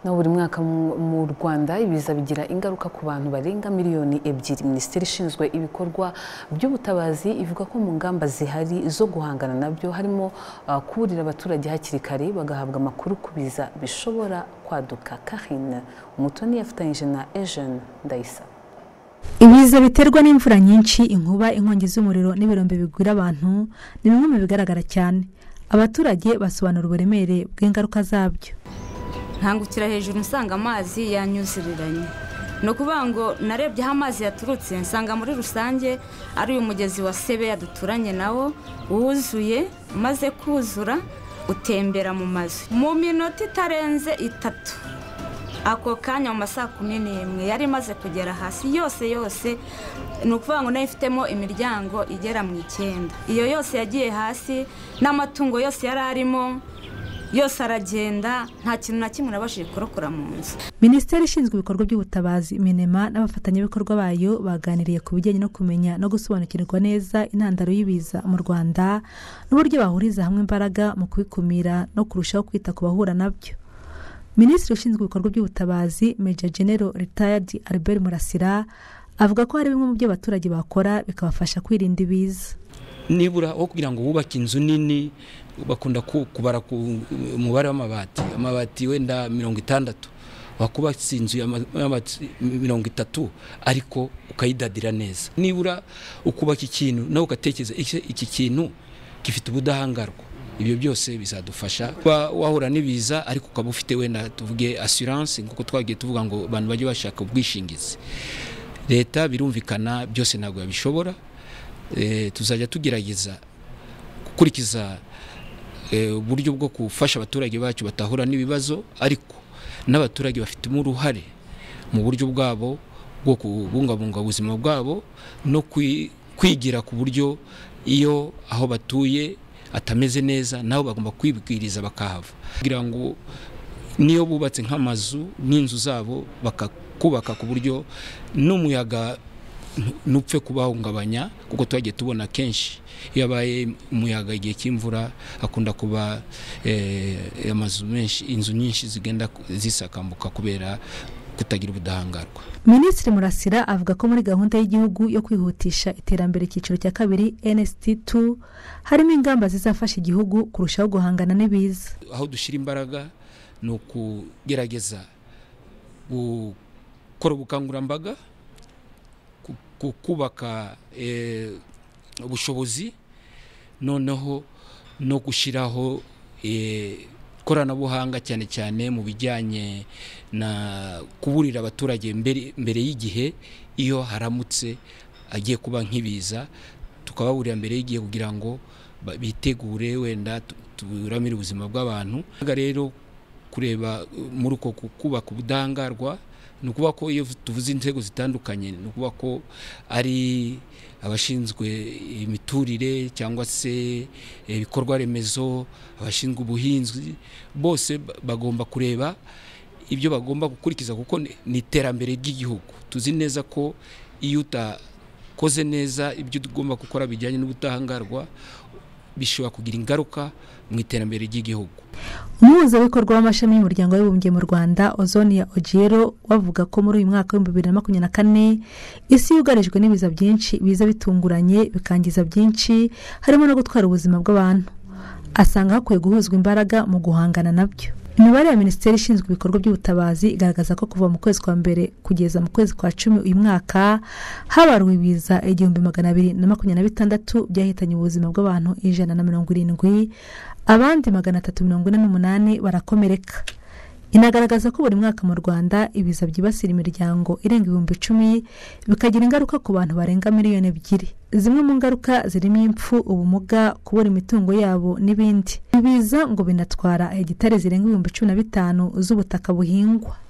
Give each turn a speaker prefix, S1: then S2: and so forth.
S1: na buri mwaka mu- mu rwanda ibiza bigira ingaruka ku bantu barenga miliyoni ebyiri minisiteri ishinzwe ibikorwa by'ubutabazi ivuga ko mu ngamba zihari zo guhangana nabyo harimo ah, kuburira abaturage hakiri kare bagahabwa amakuru ku biza bishobora kwaduka karine umutoni yafatanyije na ejene ndayisaba
S2: ibiza biterwa n'imvura nyinshi inkuba inkongi z'umuriro n'ibirombe bigwira abantu ni bimwe mu bigaragara cyane abaturage basobanura uburemere bw'ingaruka zabyo
S3: nkangukira hejuru nsanga amazi yanyuzuriranye ni ukuvuga ngo narebye aho amazi yaturutse nsanga muri rusange ari uyu mugezi wa sebeya duturanye nawo wuzuye umaze kuzura utembera mu mazu mu minota itarenze itatu ako kanya mu ma saa kumi n'imwe yari imaze kugera hasi yose yose ni ukuvuga ngo nayo ifitemo imiryango igera mu icyenda iyo yose yagiye hasi n'amatungo yose yari arimo yose aragenda nta kintu na kimwe nabashije kurokora mu nzu
S2: minisiteri ishinzwe ibikorwa by'ubutabazi minema n'abafatanyabikorwa bayo baganiriye ku bijyanye no kumenya no gusobanukirwa neza intandaro y'ibiza mu rwanda n'uburyo bahuriza hamwe imbaraga mu kubikumira no kurushaho kwita ku bahura nabyo minisitiri ushinzwe ibikorwa by'ubutabazi meja genero ritayadi albert murasira avuga ko hari bimwe mu byo abaturage bakora bikabafasha kwirinda ibiza
S4: nibura aho kugira ngo wubake inzu nini bakunda ku- kubara ku umubare w'amabati amabati wenda mirongo itandatu wakubatse inzu y'ama- y'amabati mirongo itatu ariko ukayidadira neza nibura ukubaka ikintu nawe ugatekereza iki, iki kintu gifite ubudahangarwa ibyo byose bizadufasha kuba wahura n'ibiza ariko ukaba ufite wenda tuvuge assurance nk'uko twagiye tuvuga ngo abantu bajye bashaka ubwishingizi leta birumvikana byose ntabwo yabishobora Eh, tuzajya tugerageza gukurikiza eh, uburyo bwo gufasha abaturage bacu batahura n'ibibazo ariko n'abaturage bafitemo uruhare mu buryo bwabo bwo kubungabunga ubuzima bwabo no kwi- kwigira ku buryo iyo aho batuye atameze neza nabo bagomba kwibwiriza bakahava kugira ngo niyo bubatse nk'amazu n'inzu zabo bakakubaka ku buryo n'umuyaga nu- nupfe kubahungabanya kuko twagiye tubona kenshi iyo abaye umuyaga igihe cy'imvura akunda kuba eh, amazu menshi inzu nyinshi zigenda ku- zisakambuka kubera kutagira ubudahangarwa
S2: minisitiri murasira avuga ko muri gahunda y'igihugu yo kwihutisha iterambere icyiciro cya kabiri nst2 harimo ingamba zizafasha igihugu kurushaho guhangana n'ibiza
S4: aho dushyira imbaraga ni ukugerageza gukora ubukangurambaga ku- ku- kubaka eh, ubushobozi noneho no gushyiraho eh, ikoranabuhanga cyane cyane mu bijyanye na kuburira abaturage mbere, mbere y'igihe iyo haramutse agiye kuba nk'ibiza tukababurira mbere y'igihe kugira ngo ba- bitegure wenda tu- turamire ubuzima bw'abantu Aha rero kureba uh, muri uko ku- kubaka ubudahangarwa ni ukuvuga ko iyo tuvuze inzego zitandukanye ni ukuvuga ko ari abashinzwe imiturire cyangwa se ibikorwa remezo abashinzwe ubuhinzi bose ba- bagomba kureba ibyo bagomba gukurikiza kuko ni- ni iterambere ry'igihugu tuzi neza ko iyo utakoze neza ibyo tugomba gukora bijyanye n'ubudahangarwa bishobora kugira ingaruka mu iterambere ry'igihugu
S2: umuhuzabikorwa w'amashami y'umuryango w'abibumbye mu rwanda ozonia ogiero bavuga ko muri uyu mwaka w'ibihumbi bibiri na makumyabiri na kane isi yugarijwe n'ibiza byinshi biza bitunguranye bikangiza byinshi harimo no gutwara ubuzima bw'abantu asanga hakwiye guhuzwa imbaraga mu guhangana nabyo imibare ya minisiteri ishinzwe ibikorwa by'ubutabazi igaragaza ko kuva mu kwezi kwa mbere kugeza mu kwezi kwa cumi uyu mwaka habaruwe ibiza igihumbi magana abiri na makumyabiri na bitandatu byahitanye ubuzima bw'abantu ijana na mirongo irindwi abandi magana atatu mirongo ine n'umunani barakomereka inagaragaza ko buri mwaka mu rwanda ibiza byibasira imiryango irenga ibihumbi icumi bikagira ingaruka ku bantu barenga miliyoni ebyiri zimwe mu ngaruka zirimo impfu ubumuga kubura imitungo yabo n'ibindi ibiza ngo binatwara hegitari zirenga ibihumbi cumi na bitanu z'ubutaka buhingwa